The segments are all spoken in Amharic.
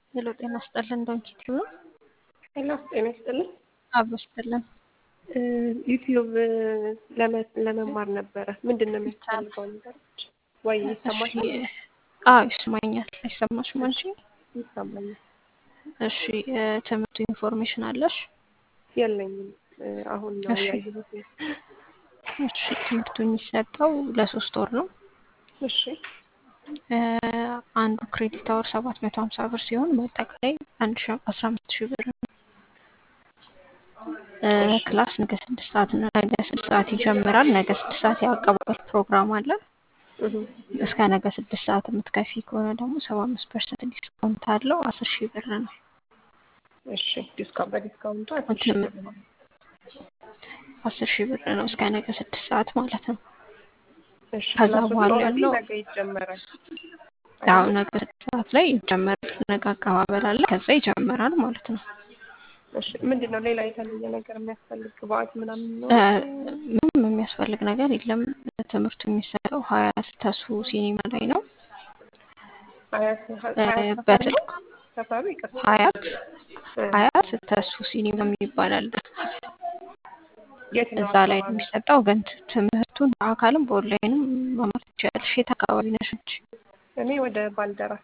ሄሎ ጤና ይስጥልን ዶንኪት ነው ሄሎ ጤና ይስጥልን። አብሮ ይስጥልን። ዩቲዩብ ለመማር ነበረ። ምንድን ነው የሚያስፈልገው ነገሮች? ወይ ይሰማሻል? አዎ ይሰማኛል። አይሰማሽም አንቺ? ይሰማኛል። እሺ ትምህርቱ ኢንፎርሜሽን አለሽ? የለኝም። አሁን ነው እሺ። ያየሁት። እሺ ትምህርቱ የሚሰጠው ለሶስት ወር ነው። እሺ እ አንዱ ክሬዲት አወር ሰባት መቶ ሀምሳ ብር ሲሆን በአጠቃላይ አንድ ሺ አስራ አምስት ሺህ ብር ነው። እ ክላስ ነገ ስድስት ሰዓት ነው። ነገ ስድስት ሰዓት ይጀምራል። ነገ ስድስት ሰዓት የአቀባበል ፕሮግራም አለ። እህ፣ እስከ ነገ ስድስት ሰዓት የምትከፊ ከሆነ ደግሞ ሰባ አምስት ፐርሰንት ዲስካውንት አለው። አስር ሺህ ብር ነው። እሺ ዲስካውንት በዲስካውንቱ አስር ሺህ ብር ነው። አስር ሺህ ብር ነው እስከ ነገ ስድስት ሰዓት ማለት ነው። እሺ ከዛ ክላሱ በኋላ ኦልሬዲ ያለው ነገ ይጀመራል። ያው ነገ ስድስት ሰዓት ላይ ይጀመራል። ነገ አቀባበል አለ። ከዛ ይጀምራል ማለት ነው። እሺ ምንድን ነው ሌላ የተለየ ነገር የሚያስፈልግ ግብአት ምናምን ነው? እ ምንም የሚያስፈልግ ነገር የለም። ትምህርቱ የሚሰጠው ሀያት ተሱ ሲኒማ ላይ ነው። ሀያት እ ሀያት ሰፈር ነው? በስልክ ሰፈሩ ይቅርታ። ሀያት እ፣ ሀያት ተሱ ሲኒማ የሚባል አለ። የት ነው እዛ ላይ ነው አካባቢ? የሚሰጠው። ግን ት- ትምህርቱን በአካልም በኦንላይንም መማር ትችላለሽ። የት አካባቢ ነሽ አንቺ? እኔ ወደ ባልደራስ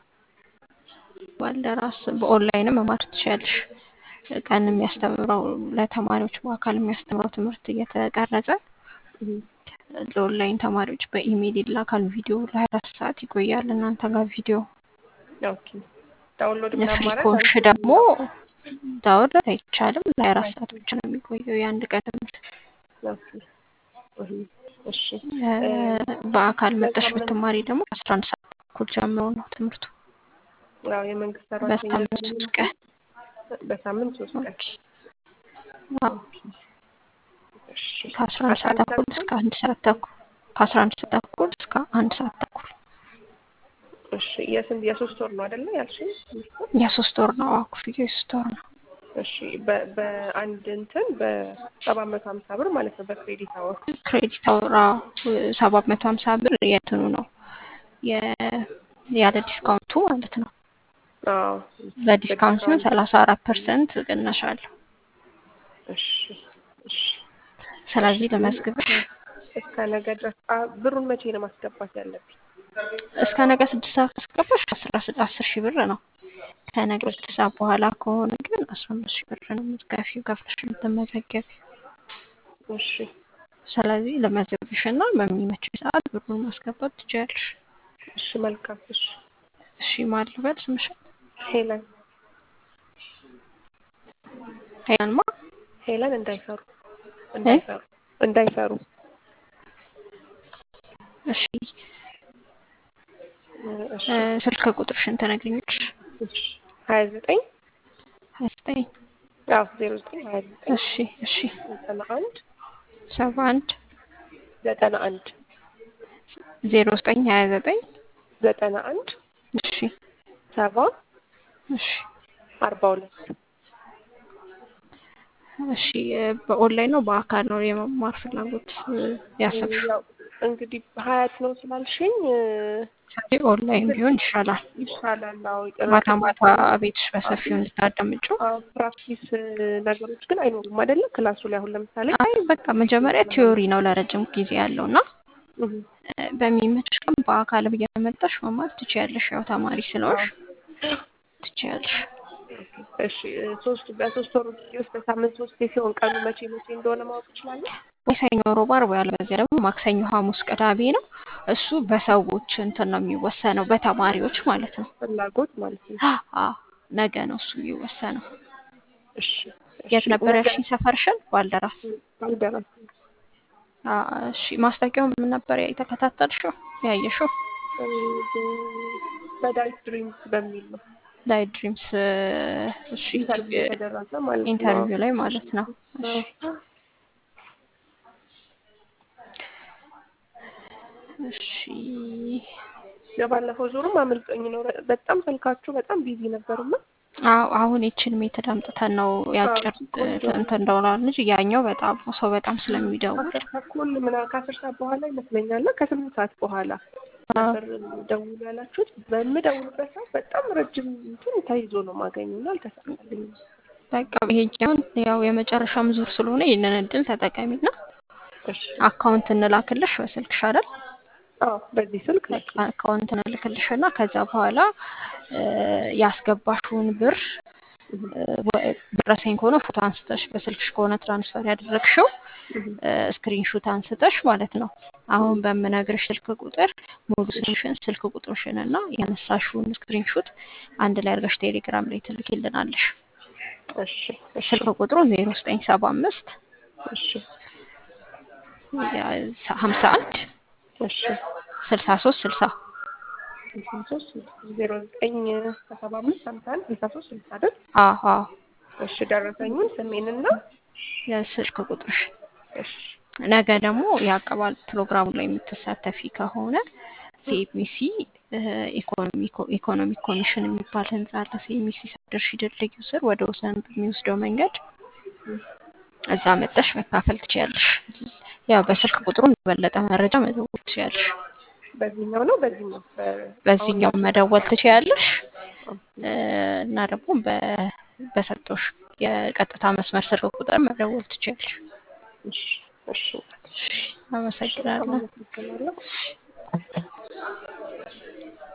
ባልደራስ በኦንላይንም መማር ትችላለሽ። ቀን የሚያስተምረው ለተማሪዎች በአካል የሚያስተምረው ትምህርት እየተቀረጸ እህ፣ ለኦንላይን ተማሪዎች በኢሜይል ይላካል። ቪዲዮ ለሀያ አራት ሰዓት ይቆያል እናንተ ጋር ቪዲዮ። ኦኬ ዳውንሎድ ፍሪ ምናምን ማድረግ ኮንሽ አንችልም? ደግሞ ዳውንሎድ አይቻልም። ለሀያ አራት ሰዓት ብቻ ነው የሚቆየው የአንድ ቀን ትምህርት። ኦኬ እህ፣ እሺ እ በአካል መጠሽ በሳምንት ብትማሪ ደግሞ አስራ አንድ ሰዓት ተኩል ጀምሮ ነው ትምህርቱ። ያው የመንግስት ሰራተኛ በሳምንት ነኝ። ሶስት ቀን በሳምንት ሶስት ቀን ኦኬ። አዎ እሺ ከአስራ አንድ አስራ ሰዓት አንድ ተኩል ሰዓት እስከ አንድ ሰዓት ተኩል ከአስራ አንድ ሰዓት ተኩል እስከ አንድ ሰዓት ተኩል እሺ የስንት የሶስት ወር ነው አይደለ ያልሽኝ? የሶስት ወር ነው። አዎ ክፍያው የሶስት ወር ነው። እሺ በ- በአንድ እንትን በሰባት መቶ ሀምሳ ብር ማለት ነው በክሬዲት አወር ክሬዲት አውራ ሰባት መቶ ሀምሳ ብር የትኑ ነው የ- ያለ ዲስካውንቱ ማለት ነው። አዎ በዲስካውንት ሲሆን በዲስካውንት ሰላሳ አራት ፐርሰንት ቅናሽ አለው። እሺ እሺ ስለዚህ ለመዝግብሽ እስከ ነገ ድረስ አ- ብሩን መቼ ነው ማስገባት ያለብኝ? እስከ ነገ ስድስት ሰዓት ካስገባሽ አስራ ስድ- አስር ሺህ ብር ነው። ከነገ ስድስት ሰዓት በኋላ ከሆነ ግን አስራ አምስት ሺህ ብር ነው የምትከፊው ከፍለሽ የምትመዘገቢ። እሺ ስለዚህ ለመዘግብሽ እና በሚመች ሰዓት ብሩን ማስገባት ትችያለሽ። እሺ መልካም እሺ እሺ ማን ልበል ስምሽን? ሄለን ሄለን ማ ሄለን እንዳይፈሩ እ? እንዳይፈሩ እንዳይፈሩ እሺ እሺ እ፣ ስልክ ቁጥርሽን ትነግሪኛለሽ? እሺ ሀያ ዘጠኝ ሀያ ዘጠኝ አዎ ዜሮ ዘጠኝ ሀያ ዘጠኝ እሺ እሺ ዘጠና አንድ ሰባ አንድ ዘጠና አንድ ዜሮ ዘጠኝ ሀያ ዘጠኝ ዘጠና አንድ እሺ ሰባ እሺ አርባ ሁለት እሺ እ፣ በኦንላይን ነው በአካል ነው የመማር ፍላጎት እ፣ ያሰብሽው? ያው እንግዲህ ሀያት ነው ስላልሽኝ እ፣ ስለዚህ ኦንላይን ቢሆን ይሻላል። ይሻላል። አዎ ማታ ጭራሽ ማታ ቤትሽ በሰፊው እንድታዳምጪው። አዎ፣ ፕራክቲስ እ፣ ነገሮች ግን አይኖሩም አይደለ? ክላሱ ላይ አሁን ለምሳሌ አይ በቃ መጀመሪያ ቲዮሪ ነው ለረጅም ጊዜ ያለው እና እህ፣ እ፣ በሚመችሽ ቀን በአካል እየመጣሽ መማር ትችያለሽ። ያው ተማሪ ስለሆንሽ አዎ ትችያለሽ። እሺ እ፣ ሶስት በሶስት ወር ጊዜ ውስጥ በሳምንት ሶስት ሲሆን ቀኑ መቼ መቼ እንደሆነ ማወቅ እችላለሁ? ወይ ሰኞ፣ ሮብ፣ አርብ ያለበዚያ ደግሞ ማክሰኞ፣ ሐሙስ፣ ቅዳሜ ነው። እሱ በሰዎች እንትን ነው የሚወሰነው በተማሪዎች ማለት ነው። ፍላጎት ማለት ነው። አ ነገ ነው እሱ የሚወሰነው። እሺ የት እሺ ነበር ነገ ያልሽኝ? ሰፈርሽን? ባልደራስ። ባልደራስ አ እሺ ማስታወቂያው ምን ነበር የተከታተልሽው ያየሽው? እ፣ በዳይት ድሪምስ በሚል ነው ላይ ድሪምስ እሺ ኢንተርቪው የተደረገ ማለት ነው። ኢንተርቪው ላይ ማለት ነው። እሺ አዎ። እሺ የባለፈው ዙርም አመልጦኝ ነው። በጣም ስልካችሁ በጣም ቢዚ ነበርና አዎ አሁን ይችን ሜትድ አምጥተን ነው ያጭር እንትን እንደሆነ ልጅ ያኛው በጣም ሰው በጣም ስለሚደውል ከአስር ተኩል ምናምን ከአስር ሰዓት በኋላ ይመስለኛል ከስምንት ሰዓት በኋላ ነበር ደውሉ ያላችሁት። በምደውልበት ሰዓት በጣም ረጅም እንትን ተይዞ ነው ማገኘው እና አልተሳካልኝም። በቃ ይሄኛውን ያው የመጨረሻም ዙር ስለሆነ ይህንን እድል ተጠቀሚና እሺ አካውንት እንላክልሽ በስልክሽ አይደል? አዎ በዚህ ስልክ ላኪ። አካውንት እንልክልሽ እና ከዛ በኋላ እ ያስገባሽውን ብር እ ወ- ደረሰኝ ከሆነ ፎቶ አንስተሽ በስልክሽ ከሆነ ትራንስፈር ያደረግሽው ስክሪንሹት አንስተሽ ማለት ነው። አሁን በምነግርሽ ስልክ ቁጥር ሙሉ ስምሽን፣ ስልክ ቁጥርሽን እና ያነሳሽውን ስክሪንሹት አንድ ላይ አድርገሽ ቴሌግራም ላይ ትልኪልናለሽ። እሺ እሺ ስልክ ቁጥሩ ዜሮ ዘጠኝ ሰባ አምስት እሺ ሀምሳ አንድ እሺ ስልሳ ሶስት ስልሳ ስልሳ ሶስት ዜሮ ዘጠኝ ሰባ አምስት ሀምሳ አንድ ስልሳ ሶስት ስልሳ አይደል? አዎ አዎ እሺ ደረሰኙን ስሜንና የስልክ ቁጥርሽ እሺ ነገ ደግሞ የአቀባል ፕሮግራሙ ላይ የምትሳተፊ ከሆነ ሲኤምሲ ኢኮኖሚክ ኮሚሽን የሚባል ህንጻ አለ። ሲኤምሲ ሳትደርሺ ድልድዩ ስር ወደ ወሰን በሚወስደው መንገድ እዛ መጠሽ መካፈል ትችያለሽ። ያው በስልክ ቁጥሩ የበለጠ መረጃ መደወል ትችያለሽ። በዚህኛው ነው በዚህኛው በ- በዚህኛው መደወል ትችያለሽ እ እና ደግሞ በ- በሰጠሁሽ የቀጥታ መስመር ስልክ ቁጥር መደወል ትችያለሽ። እሺ እሺ አመሰግናለሁ። አመሰግናለሁ።